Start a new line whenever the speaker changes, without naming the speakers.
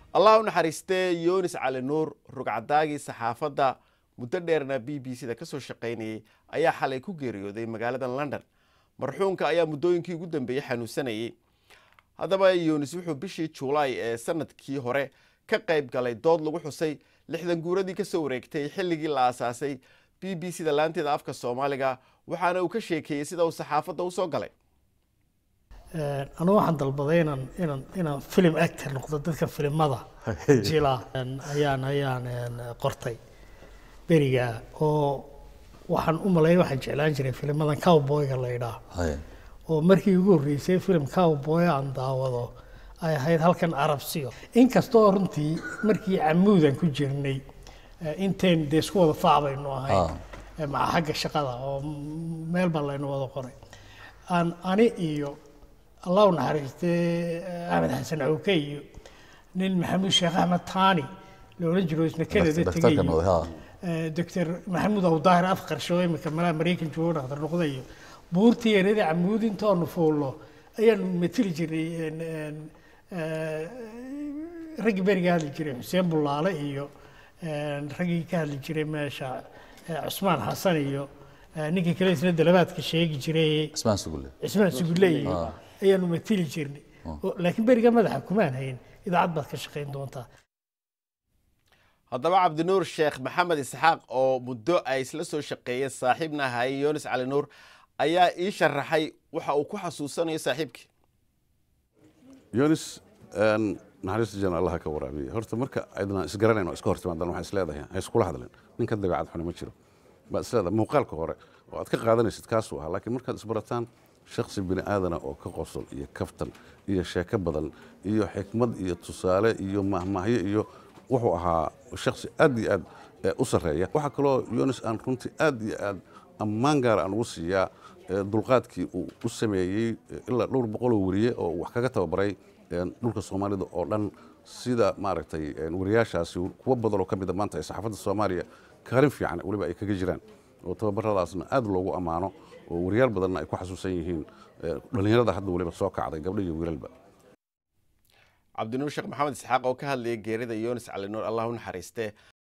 allah u naxariistee yunis cali nuur rugcadaagii saxaafadda muddo dheerna b b c da kasoo shaqaynayay ayaa xalay ku geeriyooday magaalada london marxuumka ayaa muddooyinkii ugu dambeeyey xanuunsanayay haddaba yunis wuxuu bishii juulaay ee sanadkii hore ka qayb galay dood lagu xusay lixdan guuradii kasoo wareegtay xilligii la aasaasay b b c da laanteeda afka soomaaliga waxaana uu ka sheekeeyey sida uu saxaafadda usoo galay
anu waxaan dalbaday inaan inaan inaan film actor noqdo dadka filimada jila ayaan ayaan qortay beriga oo waxaan u maleeya waxaan jeclaan jiray filimadan cowboyga la yidhaah oo markii ugu horreysay film cowboy aan daawado ay ahayd halkan arabsiyo inkastoo runtii markii camuudan ku jirnay intayn dee isku wada faac baynu ahayn maca xagga shaqada oo meel baa laynu wada qoray aan ani iyo allah u naxariistee axmed xasan cawke iyo nin maxamuud sheekh axmed taani la odhan jiro isna kanada tegay doctor maxamuud awdaahir afqarsho imika malaa maraykan joogo dhaktar noqda iyo buurtii erada camuud intoonu fuulno ayaanu matili jirnay raggii beriga hadli jiray xuseen bulaale iyo raggii ka hadli jiray meesha cusmaan xasan iyo ninkii kale isna dalabaadka sheegi jiray
cismaan sugulle
cismaan sugulle iyo ayaanu matili jirnay laakiin beriga madaxa kumaan hayn idaacad baad ka shaqayn doontaa
haddaba cabdinuur sheekh maxamed isxaaq oo muddo ay isla soo shaqeeyeen saaxiibna ahaayey yunis cali nuur ayaa ii sharaxay waxa uu ku xasuusanayo saaxiibkii
yunis naxariista jan allaha ka waraabiya horta marka aydna isgaranayn oo iska hortimaadaan waxaan isleedahay ha iskula hadleen ninka dabeecad xuni ma jiro baad isleedahay muuqaalka hore oo aad ka qaadanaysid kaasuu ahaa laakiin markaad isbarataan shaksi bini aadana oo ka qosol iyo kaftan iyo sheeko badan iyo xikmad iyo tusaale iyo mahmaahyo iyo wuxuu ahaa shaksi aad iyo aad u sarreeya waxaa kaloo yunis aan runtii aad iyo aad ammaan gaara aan ugu siiyaa dulqaadkii uu u sameeyey ilaa dhowr boqoloo weriye oo wax kaga tababaray dhulka soomaalida oo dhan sida maaragtay wariyaashaasi kuwo badan oo ka mida maanta ay saxaafadda soomaaliya kaalin fiican weliba ay kaga jiraan oo tababaradaasna aad loogu ammaano oo wariyaal badanna ay ku xasuusan yihiin dhallinyarada hadda weliba soo kacday gabdho iyo wiilalba
cabdinuur sheekh maxamed isxaaq oo ka hadlayay geerida yunis cali nuur allah u naxariistee